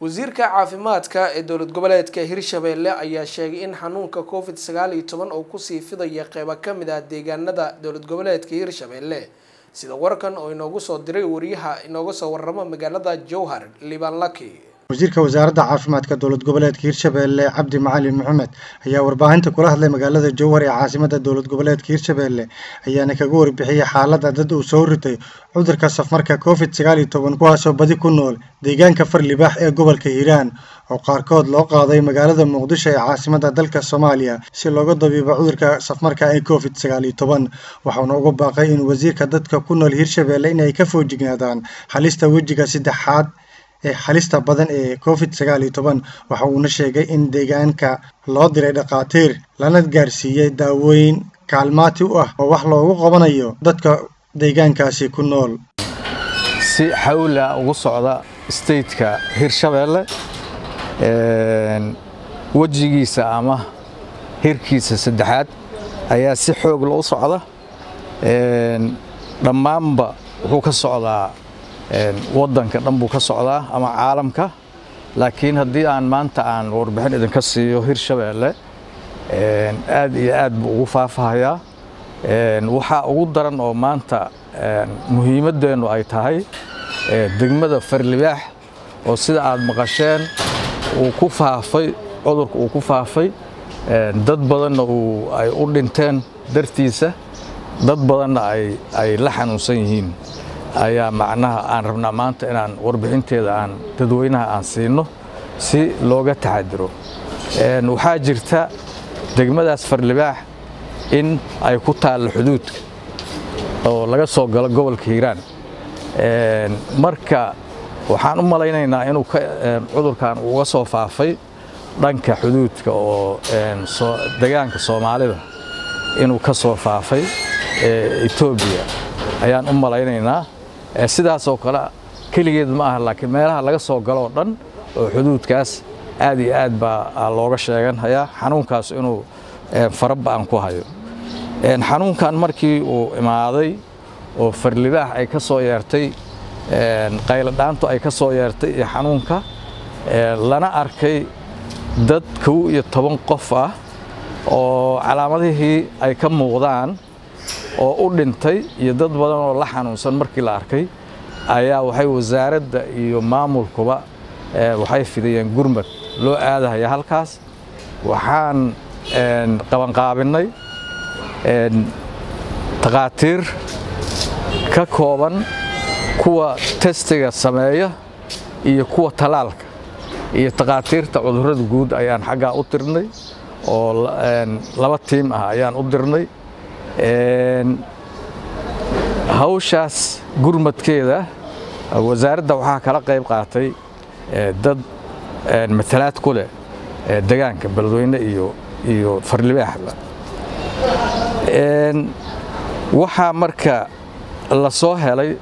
wasiirka caafimaadka ee dowlad goboleedka hirshabelle ayaa sheegay in xanuunka covid sagaal iyo toban oo kusii fidaya qeybo kamid ah deegaanada dowlad goboleedka hirshabelle sida warkan oo inoogu soo diray wariyaha inooga soo waramo magaalada jowhar liban laki wasiirka wasaaradda caafimaadka dowlad goboleedka hirshabelle cabdi macalin maxamed ayaa warbaahinta kula hadlay magaalada jowhar ee caasimada dowlad goboleedka hirshabelle ayaana kaga warbixiyey xaaladda dad uu soo ritay cudurka safmarka covid sagaal iyo toban kuwaasoo badi ku nool deegaanka farlibaax ee gobolka hiiraan oo qaarkood loo qaaday magaalada muqdisho ee caasimada dalka soomaaliya si looga dabiibo cudurka safmarka ee covid sagaal iyo toban waxauna uga baaqay in wasiirka dadka ku nool hirshabelle inay ka foojignaadaan halista wejiga saddexaad ee halista badan ee covid sagaal iyo toban waxa uuna sheegay in deegaanka loo diray dhakhaatiir lana gaarsiiyey daawooyin kaalmaati u ah oo wax loogu qabanayo dadka deegaankaasi ku nool si xawla ugu socda stateka hirshabelle wejigiisa ama hirkiisa saddexaad ayaa si xoog loo socda dhammaanba wuxuu ka socdaa waddanka dhan buu ka socdaa ama caalamka laakiin haddii aan maanta aan warbixin idinka siiyo hirshabelle aad iyo aad buu ugu faafahayaa waxaa ugu daran oo maanta muhiimaddeennu ay tahay degmada farlibaax oo sida aad maqasheen uu ku faafay cudurka uu ku faafay dad badanna ay u dhinteen dartiisa dad badanna ay la xanuunsan yihiin ayaa macnaha aan rabnaa maanta inaan warbixinteeda aan dadweynaha aan siino si looga taxadiro waxaa jirta degmadaas farlibaax in ay ku taallo xuduudka oo laga soo galo gobolka hiiraan marka waxaan u malaynaynaa inuu cudurkan uga soo faafay dhanka xuduudka oo degaanka soomaalida inuu ka soo faafay etoobiya ayaan u malaynaynaa sidaasoo kale keligeed ma aha laakiin meelaha laga soo galoo dhan oo xuduudkaas aad iyo aad baa looga sheeganhayaa xanuunkaas inuu faraba'an ku hayo xanuunkan markii uu imaaday oo farlibaax ay ka soo yeertay qayladhaantu ay ka soo yeertay iyo xanuunka lana arkay dad kow iyo toban qof ah oo calaamadihii ay ka muuqdaan oo u dhintay iyo dad badan oo la xanuunsan markii la arkay ayaa waxay wasaaradda iyo maamulkuba waxay fidayeen gurmad loo aadahaya halkaas waxaan qabanqaabinnay takhaatiir ka kooban kuwa testiga sameeya iyo kuwa talaalka iyo takhaatiirta cudurrada guud ayaan xaggaa u dirnay oo laba tiim ah ayaan u dirnay hawshaas gurmadkeeda wasaaradda waxaa kala qayb qaatay dad matalaad ku leh degaanka beledweyne iyo farlibaaxba waxaa marka la soo helay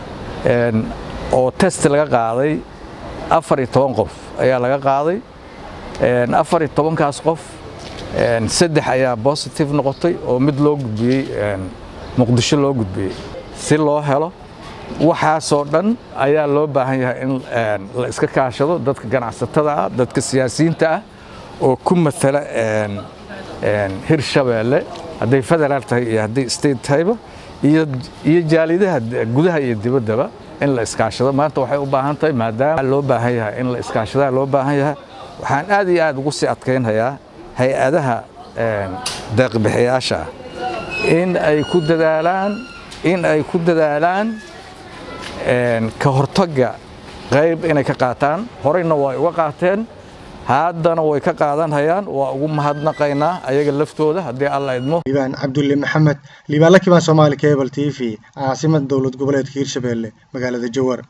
oo test laga qaaday afar iyo toban qof ayaa laga qaaday afar iyo tobankaas qof saddex ayaa bositive noqotay oo mid loo gudbiyey muqdisho loo gudbiyey si loo helo waxaasoo dhan ayaa loo baahan yahay in la iska kaashado dadka ganacsatada ah dadka siyaasiyiinta ah oo ku matala hirshabelle hadday federaal tahay iyo hadday state tahayba iyo jaalidaha gudaha iyo dibaddaba in la iskaashado maanta waxay u baahan tahay maadaama loo baahan yahay in la iskaashadaa loo baahan yahay waxaan aad iyo aad ugu sii adkaynhayaa hay-adaha deeqbixiyaasha in ay ku dadaalaan in ay ku dadaalaan ka hortagga qayb inay ka qaataan horeyna way uga qaateen haddana way ka qaadanhayaan waa ugu mahadnaqaynaa ayaga laftooda haddii alla idmo liibaan cabdulle maxamed liibaan la kibaan soomaali cable t v caasimada dowlad goboleedka hirshabelle magaalada jowhar